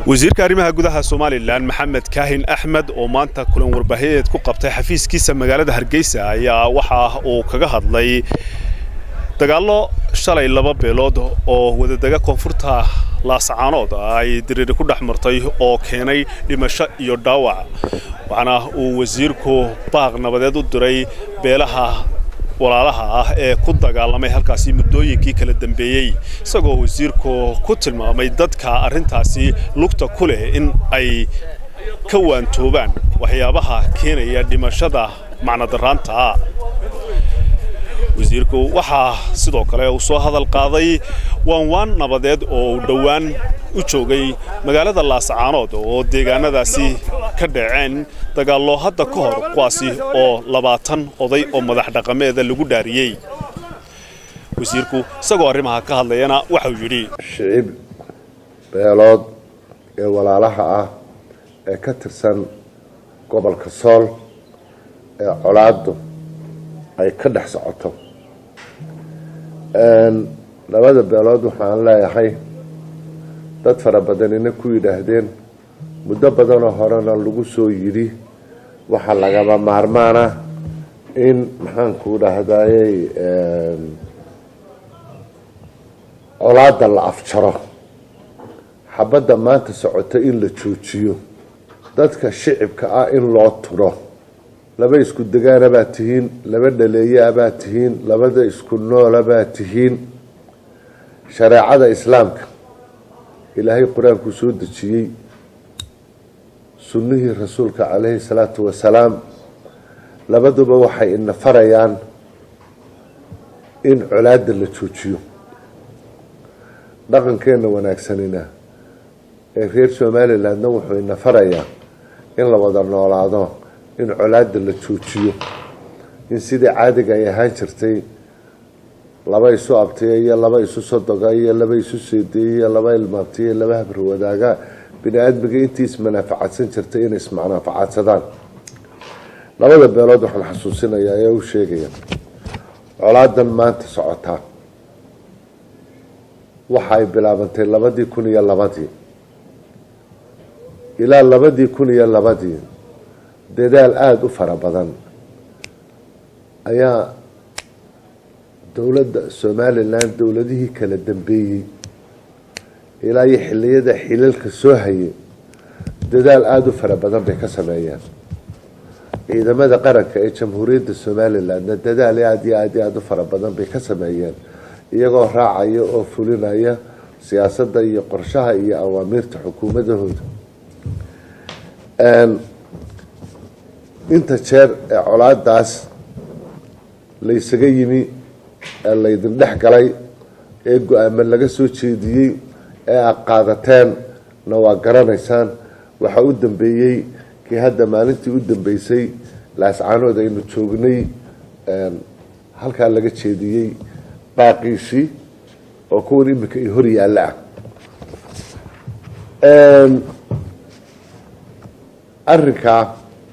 wasiirka arrimaha gudaha somalilan maxamed kaahin axmed oo maanta kulan warbaahineed ku qabtay xafiiskiisa magaalada hargeysa ayaa waxa uu kaga hadlay dagaallo shalay laba beelood oo wadadega koonfurta laasacaanood ay diriiri ku dhex martay oo keenay dhimasho iyo dhaawac waxaana uu wasiirku baaq nabadeed u diray beelaha walaalaha ah ee ku dagaalamay halkaasi muddooyinkii kala dambeeyey isagoo wasiirku ku tilmaamay dadka arrintaasi lugta ku leh in ay ka waantoobaan waxyaabaha keenaya dhimashada macnodaraanta wasiirku waxaa sidoo kale uu soo hadal qaaday waanwaan nabadeed oo uu dhowaan u joogay magaalada laasacaanood oo deegaanadaasi ka dhaceen dagaallo hadda ka hor kuwaasi oo labaatan oday oo madax dhaqameeda lagu dhaariyey wasiirku isagoo arrimaha ka hadlayana waxau yidhi shicib beelood ee walaalaha ah ee ka tirsan gobolka sool ee colaaddu ay ka dhex socoto labada beelood waxaan leeyahay dad fara badanina ku yidhaahdeen muddo badanoo horena lagu soo yidhi waxaa lagaba maarmaana in maxaanku dhahdaayey colaada la afjaro xabadda maanta socota in la joojiyo dadka shicibka ah in loo turo laba isku degaana baa tihiin laba dhaleeyaa baa tihiin labada isku noola baa tihiin shareecada islaamka ilaahay qur-aankuu soo dejiyey sunnihii rasuulka calayhi salaatu wasalaam labaduba waxay ina farayaan in colaada la joojiyo dhaqankeenna wanaagsanina ee reer somalilandna wuxuu ina farayaa in la wada noolaado in colaada la joojiyo in sidii caadiga ay ahaan jirtay laba isu abtiya iyo laba isu sodoga iyo laba isu seedeeye iyo laba ilmaabtiya iyo laba habri wadaaga bini aadmiga intii ismanaafacadsan jirtay inay ismanaafacadsadaan labada beelood waxaan xasuusinayaa ee u sheegaya colaadan maanta socotaa waxa ay bilaabantay labadii kun iyo labadii ilaa labadii kun iyo labadii dadaal aada u fara badan ayaa dowladda somalilan dowladihii kala dambeeyey ilaa iyo xiliyada xilalka soo hayay dadaal aada u fara badan bay ka sameeyeen ciidamada qaranka ee jamhuuriyadda somalilandna dadaal aada iyo aada iyo aada u fara badan bay ka sameeyeen iyagoo raacaya oo fulinaya siyaasadda iyo qorshaha iyo awaamiirta xukuumadahooda inta jeer ee colaadaas laysaga yimi ee laydin dhex galay ee go-aamo laga soo jeediyey ee aad qaadateen-na waa garanaysaan waxaa u dambeeyey kii hadda maalintii u dambeysay laascaanood aynu joognay halkaa laga jeediyey baaqiishii oo kuwan iminka i hor yaalla ah arrinkaa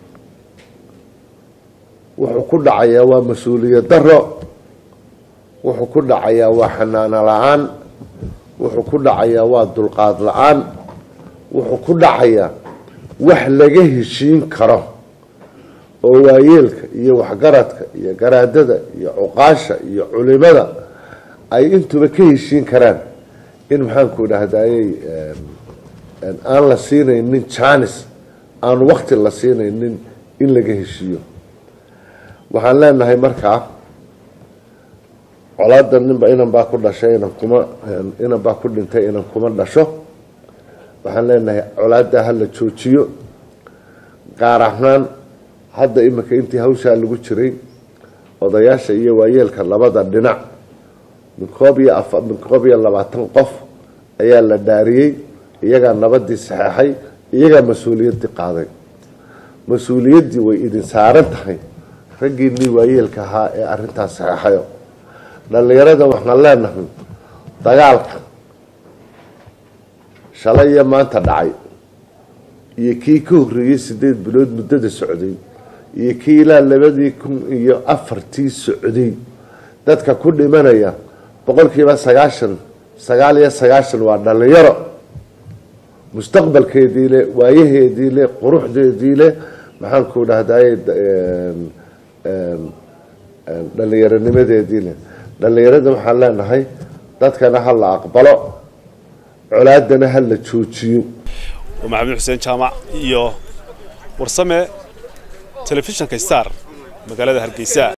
wuxuu ku dhacayaa waa mas-uuliyad daro wuxuu ku dhacayaa waa xanaano la-aan wuxuu ku dhacayaa waa dulqaad la-aan wuxuu ku dhacayaa wax laga heshiin karo oo waayeelka iyo waxgaradka iyo garaadada iyo cuqaasha iyo culimada ay intuba ka heshiin karaan in maxaanku dhahdaayey aan la siinaynin janis aan wakti la siinaynin in laga heshiiyo waxaan leenahay markaa colaada ninba inan baa ku dhashay inan kuma inan baa ku dhintay inan kuma dhasho waxaan leenahay colaada hala joojiyo gaar ahaan hadda iminka intii hawshaa lagu jiray odayaasha iyo waayeelka labada dhinac min koob iyo a min koob iyo labaatan qof ayaa la dhaariyey iyagaa nabadii saxeexay iyagaa mas-uuliyaddii qaaday mas-uuliyaddii way idin saaran tahay raggiinii waayeelka ahaa ee arintaas saxeexayo dhallinyarada waxaan leenahay dagaalka shalay iyo maanta dhacay iyo kii ka horreeyey sideed bilood muddada socday iyo kii ilaa labadii kun iyo afartii socday dadka ku dhimanaya boqolkiiba sagaashan sagaal iyo sagaashan waa dhallinyaro mustaqbalkeedii leh waayaheedii leh quruxdeedii leh maxaanku dhahdaye dhallinyaronimadeedii leh dhallinyarada waxaan leenahay dadkana ha la aqbalo colaadana ha la joojiyo maxamed xuseen jaamac iyo warsame telefishinka star magaalada hargeysa